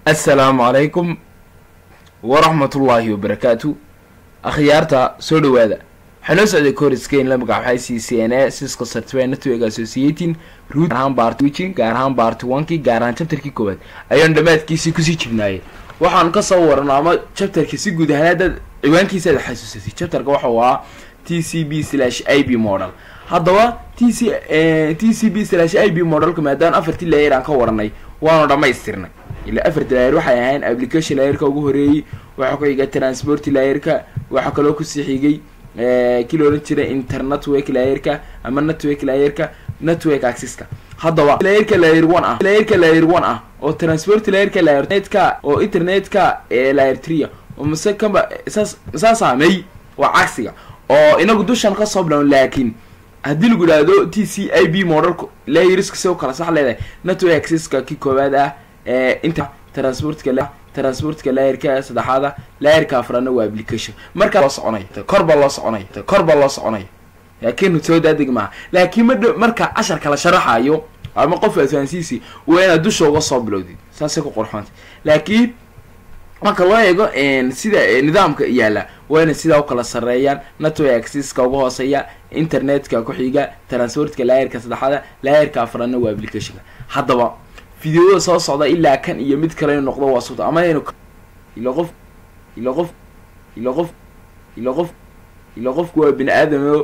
assalaamu calaykum waraxmatullaahi wabarakaatu akhyaarta soo dhawaada waxaa noo socday coriskeyn la magacaxay c c n a cisco certified network associating root gaar ahaan bart wichin gaar ahaan bart onkii gaar ahaan chapterkii koowaad ayaanu dhammaadkiisii kusii jibnaayeen waxaanu kasoo warano ama chapterka si guud ahaan haddaad ciwaankiisa aad xasuusatay chapterka waxau ahaa t c b slash i b model haddaba t c t c b slash i b modelka maadaan afartii layer aan ka waranay waanu dhamaystirnay ilaa afarti layer waxay ahayn application layerka ugu horeeyey waxaa ku xigay transport layerka waxaa kaloo kusii xigay kii la ohan jiray internetwork layerka ama network layerka network accesska haddaba layerka layer one ah layerka layer one ah oo transport layerka layernetka oo internetka layer tria oo mase kamba saas saa saamey waa cagsiga oo inagu dushan kasoo bilawn laakiin haddii lagu idhaahdo t c i b modelka layeriska si u kala sax leedahay network accesska kii koowaad ah inta transportka transportka layerka saddexaada layerka afraadna waa application markaa loo soconay kor baa loo soconay kor baa loo soconay laakiin soo daadeg maaha laakiin madh marka casharka la sharaxayo ama qof adfahansiisi waa inaad dusha uga soo bilowdid saasay ku qorxoonta laakiin marka loo eego sida nidaamka yaalla waa inay sidaa ukala sareeyaan network accesska uga hooseeya internetka ku xiga transportka layerka saddexaada layerka afraadna waa applicationka haddaba videoda soo socda ilaa kan iyo mid kale inu noqdo waa suta ama inu ilo qof ilo qof ilo qof ilo qof ilo qofku waa bini aadamo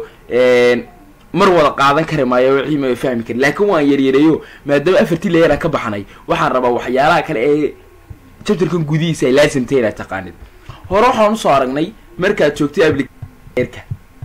mar wada qaadan kari maayo wixii ma fahmi kari laakiin waan yaryareeyo maadaama afartii layer aan ka baxnay waxaan rabaa waxyaalaha kale ee chapterkan gudihiisa ay laasimtay inaad taqaanid hore waxaan usoo aragnay markaad joogtay applicationka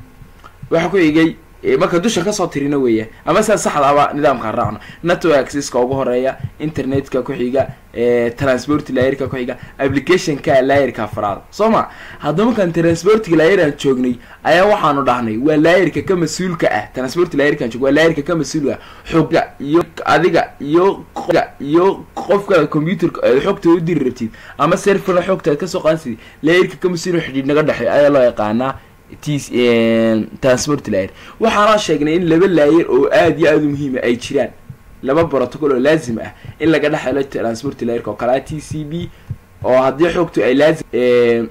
waxaa ku xigay marka dusha kasoo tirina weeyaan ama sidaa saxdaaba nidaamkaan raacno network accesska ugu horeeya internetka ku xiga transport layerka ku xiga applicationka layerka afraada soo ma haddaba markaan transportka layer aan joognay ayaa waxaanu dhahnay waa layerka ka mas-uulka ah transport layerkaan joog waa layerka ka mas-uulka ah xogga iyo adiga iyo iyo qofka computerka aad xogta u diri rabtid ama serfera xogta aad kasoo qaansid layerka ka mas-uul xidhiid naga dhexey ayaa loo yaqaanaa t transport layer waxaana sheegnay in laba layer oo aada iyo aada u muhiima ay jiraan laba protocol oo laazim ah in laga dhex helo transport layerka oo kalea t c b oo haddii xogtu ay laazim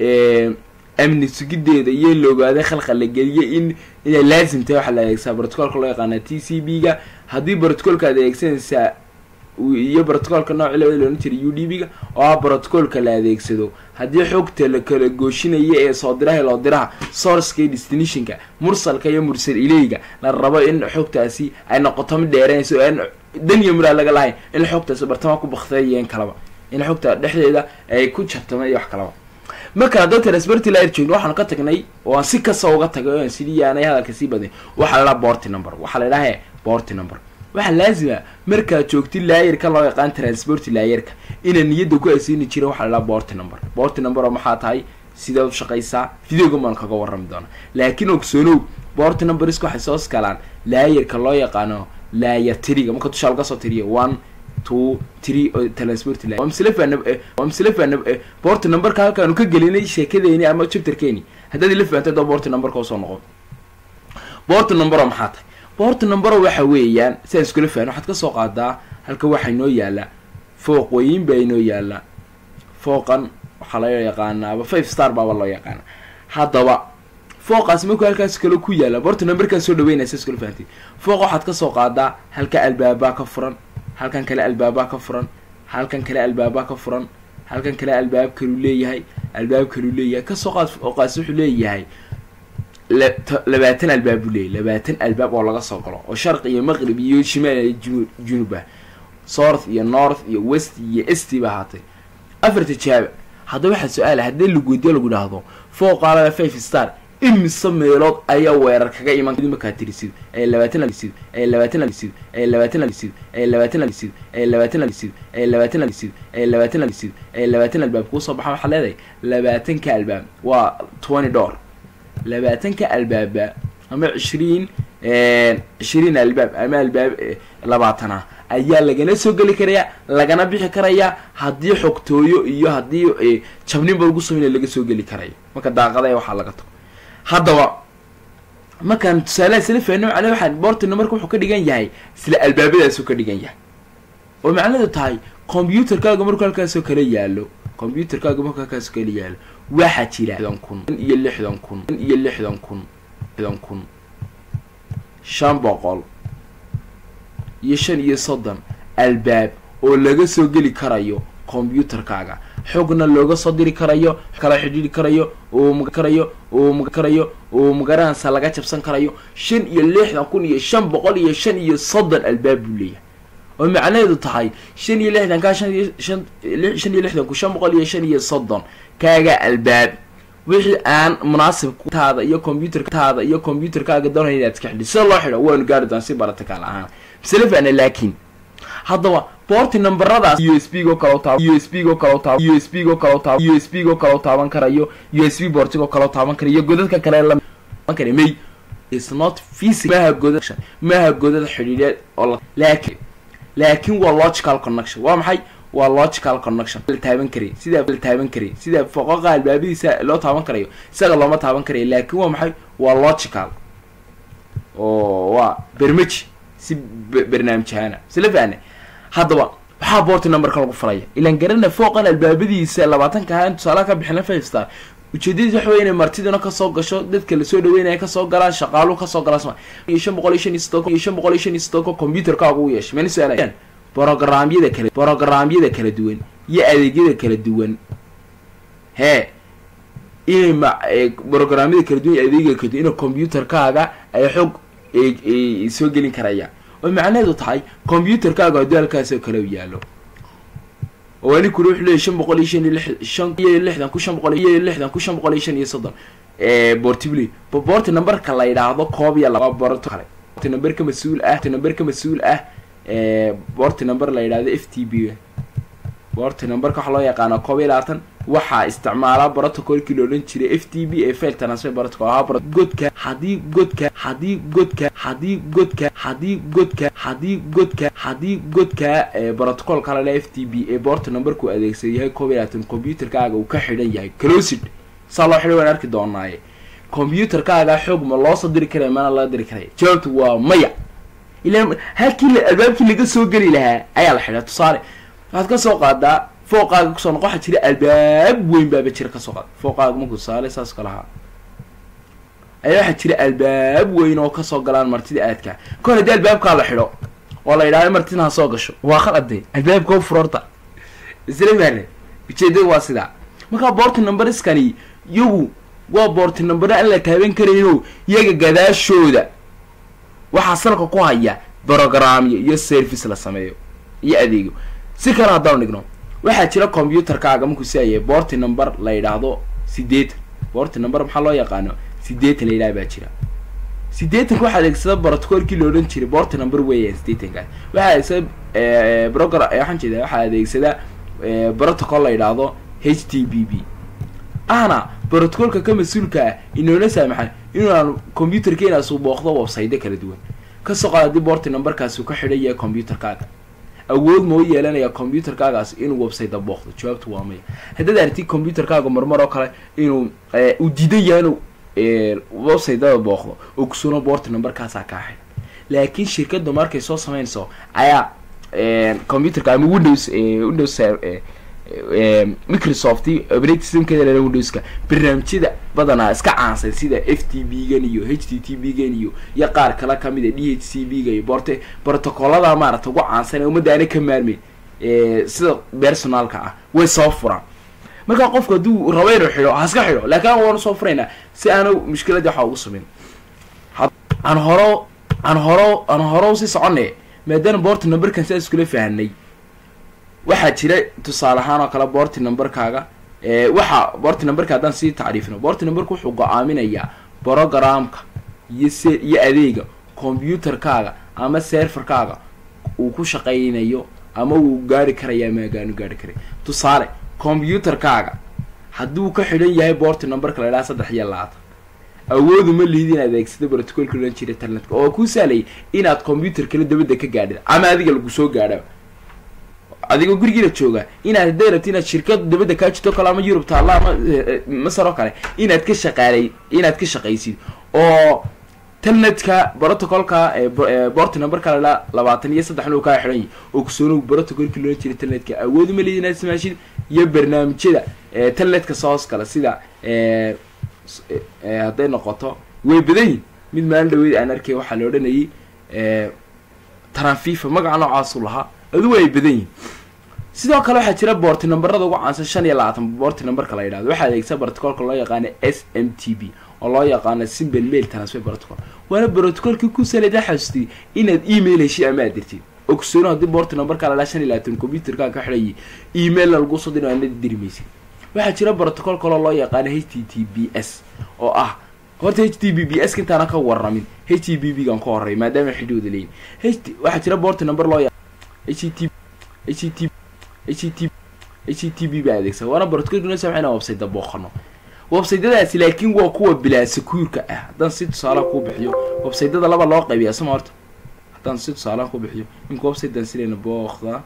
amni sugideeda iyo in la ogaaday khalqa la geliyay in inay laazim tahay waxaa la adeegsadaa protocolka loo yaqaana t c b ga haddii protocolka aad adeegsanaysaa iyo protocolka nooc labada loohan jiray u d b ga oo ah protocolka la adeegsado haddii xogta la kala gooshinayo ee soo diraha loo diraha sourceka iyo destinationka mursalka iyo mursal ileyga la rabo in xogtaasi ay noqoto mid dheeranayso aan dan iyo muraa laga lahayn in xogtaasi bartama ku baktay iyo in kalaba in xogta dhexdeeda ay ku jartama iyo wax kalaba marka haddoo transporty layer joogno waxaanu ka tagnay oo aan si kasta uga tagay o aan sidii yaanay hadalka sii badnay waxaa la dhaha borty number waxaa la dhaha borty number waxaa laazima markaad joogtid laayerka loo yaqaan transport laayerka inaa niyadda ku asiini jira waxaa la dhaha borty number borty number oo maxaa tahay sidaad u shaqaysaa videoga maan kaga warrami doona laakiin ogsoonow borty numberska waxay soo skalaan laayerka loo yaqaano layer triga marka dushaa laga soo tiriyo one two three transport layer waa mislefan waa mislefan borty numberka halkaanu ka gelinay sheekadeeni ama chapterkeeni haddaad ila fahantay doo borty numberka usoo noqon borty number oo maxaa tahay borty numbero waxa weeyaan sidaan iskula fahno waxaad kasoo qaadaa halka waxaa inoo yaala fooq weyn baa inoo yaala fooqan waxaa loo yaqaanaaba five star baaba loo yaqaana haddaba fooqaas markuu halkaas kale ku yaala borty numberkaa soo dhaweynaysa iskula fahantay fooq waxaad kasoo qaadaa halka albaabaa ka furan halkan kale albaabaa ka furan halkan kale albaabaa ka furan halkan kale albaab kaluu leeyahay albaab kaluu leeyahay kasoo qaad fooqaas wuxuu leeyahay labaatan albaab buu leeyay labaatan albaab oo laga soo galo oo sharq iyo maqrib iyo shimaal iyo junub ah south iyo north iyo west iyo est ba ahaatay afarta jaaba haddaba waxaa su-aala haddii lagudiyo lagu dhahdo fooqaalada five star imise meelood ayaa weerar kaga iman markaa tirisid ee labaatan alisid ee labaatan alisid ee labaatan alisid ee labaatan alisid ee labaatan alisid ee labaatan alisid ee labaatan alisid ee labaatan albaab kuusoo baxa waxaa leedahay labaatanka albaab waa twenty door labaatanka albaaba ama cishriin cishriin albaab ama albaab labaatana ayaa lagana soo geli karayaa lagana bixi karayaa haddii xogtooyo iyo haddii jabninba lagu sameyna laga soo geli karayo marka daaqada waxaa laga tago haddaba markaan tusaalaha isla fahno macnaa waxaan bortina marka wuxuu ka dhigan yahay isla albaabadaasu ka dhigan yahay oo macnaheedu tahay combyuterkaaga markuu halkaasoo kala yaalo combyuterkaaga markuu halkaasoo kala yaalo waxaa jira lixdan kun iyo lixdan kun iyo lixdan kun lixdan kun shan boqol iyo shan iyo soddon albaab oo laga soo geli karayo combyuterkaaga xogna looga soo diri karayo kala xidhiiri karayo oo ma karayo oo ma karayo oo magaranaysa laga jabsan karayo shan iyo lixdan kun iyo shan boqol iyo shan iyo soddon albaab buu leeyahay oo macnaheedu tahay shan iyo lixdan kaa shan iyo shan shan iyo lixdan kun shan boqol iyo shan iyo soddon kaaga albaab wixii aan munaasib taada iyo combyutertaada iyo combyuterkaaga doonaya inaad iska xidhi sida loo xidho waanu gaari doona si baratical ahaan misle fana laakiin haddaba boorti numberadaas u s b go kalo taab u s b go kalo taab u s b go kalo taab u s b go kaloo taaban karayo u s b boortigo kaloo taaban karayo godadka kale la kara may is not physic maha godad maha godad xidhiidheed oo la laakiin laakiin waa logical connection waa maxay waa logical connection la taaban karay sidaa la taaban karay sida foqoqa albaabadiisa loo taaban karayo isaga looma taaban karayo laakiin waa maxay waa logical oo waa bermeji si barnaamijahana sila fahne haddaba waxaa boorti numberka lagu falaya ilaan garana fooqan albaabadiisa labaatanka ahaa in tusaalaha ka bixina five star ujeedadiis waxa wey inay martiduna kasoo gasho dadka lasoo dhaweynaya kasoo galaan shaqaaluhu kasoo galaan sma iyo shan boqol iyo shan iyo soddon iyo shan boqol iyo shan iyo soddonka combyuterkaaga u yeeshay mani su-aalayaan brogramyada kala brogramyada kala duwan iyo adeegyada kala duwan hee inay ma brogramyada kala duwan iyo adeegyada kala duwan ina combyuterkaaga ay xoog soo gelin karayaan oo macnaheedu tahay combyuterkaaga haddii halkaasoo kale u yaalo oo ani kuri wuxuu leeyay shan boqol iyo shan iyo lix shan iyo lixdan ku shan boqol iyo lixdan ku shan boqol iyo shan iyo soddon bortibly boorti numberka la yidhaahdo koob iyo laba borto kale borti number ka mas-uul ah borti number ka mas-uul ah borti number la yidhahdo f t b borti numberka waxaa loo yaqaanaa koob iyo labaatan waxaa isticmaalaa protocolkii la odhan jiray f t b ee fail transfer protocol ahaa godka haddii godka haddii godka haddii godka haddii godka haddii godka haddii godka protocolka la f t b ee boorta numberku adeegsada yahay koob iyo labaatan combyuterkaaga uu ka xidhan yahay closid saa loo xidhay waan arki doonaaye combyuterkaaga xoog ma loo soo diri karaya mana laga diri karaya jawaabtu waa maya ilaan halkii albaabkii laga soo geli lahaa ayaa la xidhaa tusaale waxaad ka soo qaadaa fooqaaga kusoo noqo waxaa jira albaab weyn baaba jira kasoo qaada fooqaaga markuu tusaale saas kalahaa ayaa waxaa jira albaab weyn oo kasoo galaan martida aadka kon haddii albaabkaa la xidho oo la yidhahdo martina ha soo gasho waa qalade albaabka furorta isla fahne ujeedada waa sidaa markaa boorti numberskani iyagu waa boorti numbera aan la taaban karayno iyaga gadaashooda waxaa salka ku haya brogramyo iyo service la sameeyo iyo adeego si kale haddaan dhigno waxaa jira combyuterkaaga markuu siayay boorti number la yidhaahdo sideetan boorti number maxaa loo yaqaano sideetan la yidhaha baa jira sideetanka waxaa adeegsada protocolkii la odhan jiray boorti number weeyaan sideetankaas waxaa adeegsada brogram waxaan jeeda waxaa adeegsada protocol la yidhaahdo h t b b ahna protocolka ka mas-uulka ah inoona saamaxan inaan combyuterkeena suu booqdo website kala duwan kasoo qaad haddii boorti numberkaasi uu ka xidhan yahay combyuterkaaga awood moo yeelanaya combyuterkaagaas inuu website booqdo jawaabtu waa maya haddaad aragtid combyuterkaaga marmar oo kale inuu uu diidan yahay inuu websiteda booqdo oo kusuuna boorti numberkaasaa kaa xidhan laakiin shirkadda markay soo sameynayso ayaa combyuterka ama windows windows microsoft operating systemkeeda lala windowska barnaamijyada badanaa iska caansan sida f t b gan iyo h t t b gan iyo iyo qaar kale kamid a d h c b ga iyo borte protocolada maarata ugu caansan ee ummadda aana ka maarmeyn sida personalka ah way soo furaan markaa qofku hadduu rabo inuu xidho haska xidho laakiin an waanu soo furaynaa si aanu mushkiladii waxa ugu sameyn aan horo aan horo aan horo si socone maadaama boorta numberkan sidaas iskula fahanay waxaa jira tusaale ahaan oo kale boorti numberkaaga waxa boorti numberka haddaan sii tacriifino boorti numberka wuxuu go-aaminayaa brogramka iyo se iyo adeega combyuterkaaga ama serferkaaga uu ku shaqaynayo ama uu gaari karaya ama agaanu gaari karay tusaale combyuterkaaga hadduu ka xidhan yahay boorti numberka la idhaha saddex iyo labaatan awoodu ma lihid inaad adeegsado protocolka odhan jira internetka oo kuu saalayay inaad combyuter kale dabadda ka gaadhid ama adiga lagu soo gaadha adigoo gurigiina jooga inaad hadday rabti inaad shirkad dabadda kaa jirto kale ama yurub taalla ama masar oo kale inaad ka shaqaalay inaad ka shaqaysid oo telnetka protocolka bort numberka la labaatan iyo saddex uu kaa xidhan yahy ogsoonow protocolki loola jira telnetka awood uma leedi inaad ismaashid iyo barnaamijyada telnetka soos kale sida hadday noqoto way badan yihin mid maalin dhaweyd aan arkay waxaa la odhanayay tranfifa magaca noocaasu lahaa adugu ay badan yihin sidoo kale waxaa jira boorti numberada ugu caansan shan iyo labaatan boorti numberka la yidhahdo waxaa adeegsa protocolka loo yaqaano s m t b oo loo yaqaano simple mail transfer protocol waana protocolkii ku salada xasustay inaad email heshid ama aad dirtid ogsoono haddii boorti numberka la shan iyo labaatan computerka ka xidhayay emailna lagu soo diro aanad diri maysid waxaa jira protocol kaloo loo yaqaano h t t b s oo ah horta h t b b s intaana ka warramin h t b b gan ka horey maadaama xidhooda leeyin h t waxaa jira boorti number loo yaq h t h t h t h t b baa adeegsan waana protocolkuna sameyna website booqano websiteyadaasi laakiin waa kuwa bilaa secuurka ah haddaan si tusaalaha ku bixiyo websiteyada laba loo qaybiya sama horta haddaan si tusaalaha ku bixiyo imka websitedan sidayna booqda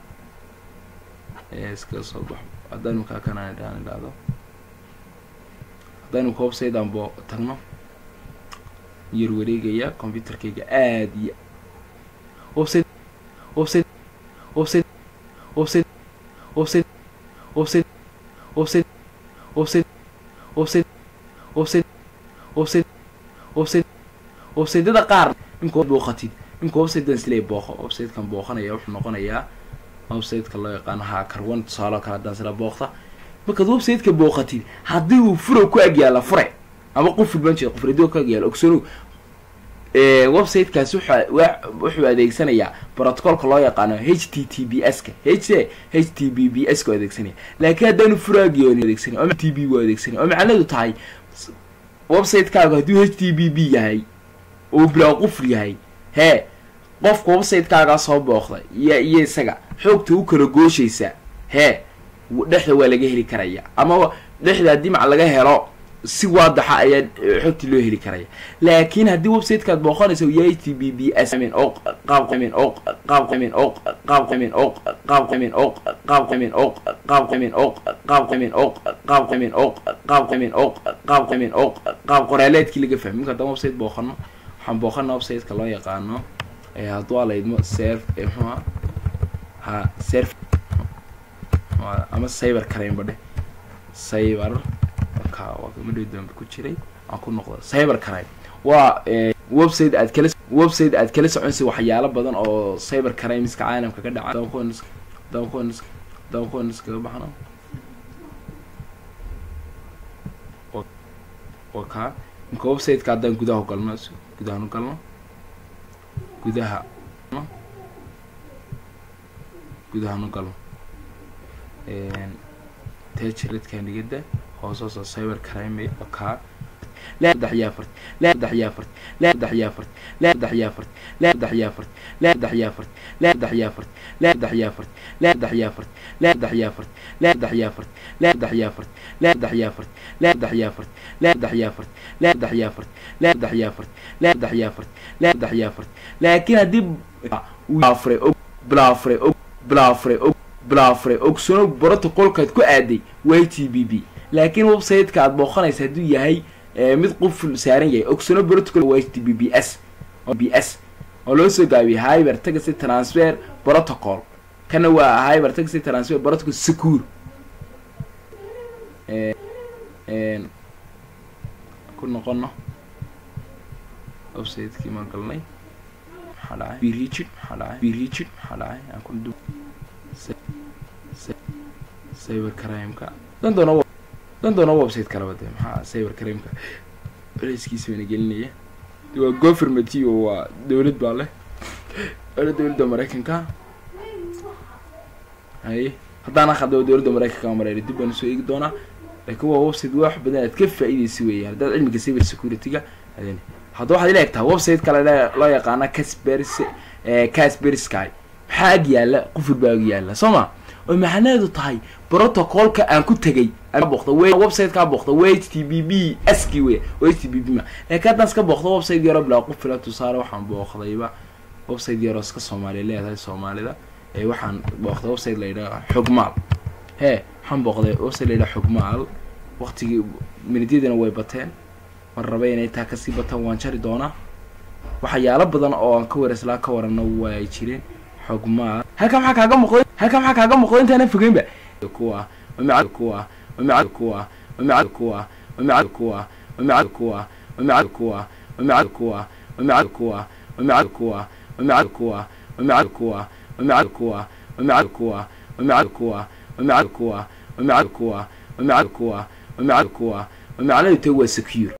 iska soo baxo haddaan imkaa kanaan idhaan idhaahdo haddaan imka websitedan boo tagno yar wareegaya computerkayga aad iyo website website website website website website website website website website website website websiteyada qaar imka booqatid imka websitedan silay booqo websitekan booqanaya wuxuu noqonayaa websiteka loo yaqaano haakar one tusaaloo kale haddaan sila booqta markaad websiteka booqatid haddii uu furo ku agyaala fure ama quful baan jeeda quful adio ku agyaala ogsanow websitekaasi wuxuu adeegsanayaa protocolka loo yaqaano h t t b s ka h h t b b s ka adeegsanaya laakiin haddaanu furaagiyoon adeegsanay oo t b u adeegsanay oo macnaheedu tahay websitekaagu hadduu h t b b yahay oo bilaa quful yahay hee qofka websitekaagaa soo booqda iyo iyo isaga xoogta u kala gooshaysa hee dhexda waa laga heli karaya ama dhexda haddii mac laga helo si waadaxa ayaa xogti loo heli karaya laakiin haddii websitekaad booqanaysa uu yahay t b b s oo qaabqamin oo qaabqamin oo qaabqamin oo qaabqamin oo qaabqamin oo qaabqamin oo qaabqamin oo qaabqamin oo qaabqamin oo qaabqamin oo qaab qoraaleedkii laga fahmi marka haddaan website booqano waxaan booqana websiteka loo yaqaano hadduu alaydmo serf mxua ha serf ama cyber crime badhe cyber madhow dambe ku jiray aan ku noqdo cyber crime waa website aad kala website aad kala soconsa waxyaalo badan oo cyber crimeska caalamka ka dhaca dankuns dankuns dankuns kaga baxno oo kaa imka websiteka haddaan gudaha ugalno gudahan u galno gudaha gudahan u galno tejaredkanigada hoosooso cyber crime kaa saddex iyo afart saddex iyo afart saddex iyo afart saddex iyo afart saddex iyo afart saddex iyo afart saddex iyo afart saddex iyo afart saddex iyo afart saddex iyo afart saddex iyo afart saddex iyo afart saddex iyo afart saddex iyo afart saddex iyo afart saddex iyo afart saddex iyo afart saddex iyo afart saddex iyo afart laakiin haddii blafre blafre blafre blafre ogsono protocolkaad ku aaday y t b b laakiin websiteka aad booqanaysa hadduu yahay mid quful saaran yahay ogsono protocol y t b b s b s oo loo soo gaabiyay hyber taxi transfer protocol kana waa hyber taxi transfer protocol secure ku noqono websitekii maan galnay maxaa dhacay birigid maxaa dhacay birigid maxaa dhacay aan ku du cyber crimeka dan doona dan doona website kalaba de maxaa cyber crimeka culeyskiisa bayna gelinaya waa government o waa dawlad baa leh waana dawladda maraykanka haye haddaan aqado dawladda maraykanka mareer dib baan usoo eegi doonaa laakiin waa website wax badan aad ka faa-ideysa weeyaan haddaad cilmiga cyber security-ga adn hadda waxaad ila egtaa website kale loo yaqaana casbers casbersky maxaa ag yaala qufur baa ag yaala soo ma oo macnaheedu tahay protocolka aan ku tegay boqda websitekaa boqda w h t b b ski wey w h t b b ma laakiin haddaan iska booqdo website yaro bilaa qufila tusaale waxaan booqdayba website yaroo iska soomaaliya leedahay soomaalida ee waxaan booqday website la yidhaha xogmaal hee waxaan booqday website la yidhaha xogmaal waqtigii minidyadina way bateen mar raba inay taa kasii bataan waan jari doonaa waxyaalo badan oo aan ka warislaa ka warano waa jireen xogmaa halkan maxaa kaaga muuqda halkan maxaa kaaga muuqda intaana fogeynba kuwa wamaca kuwa wamaca kuwa wamaca kuwa wamaca kuwa wamaca kuwa wamaca kuwa wamaca kuwa wamaca kuwa wamaca kuwa wamaca kuwa wamaca kuwa wamaca kuwa wamaca kuwa wamaca kuwa wamaca kuwa wamaca kuwa wamaca kuwa wamaca kuwa wamacnaheedu waa secure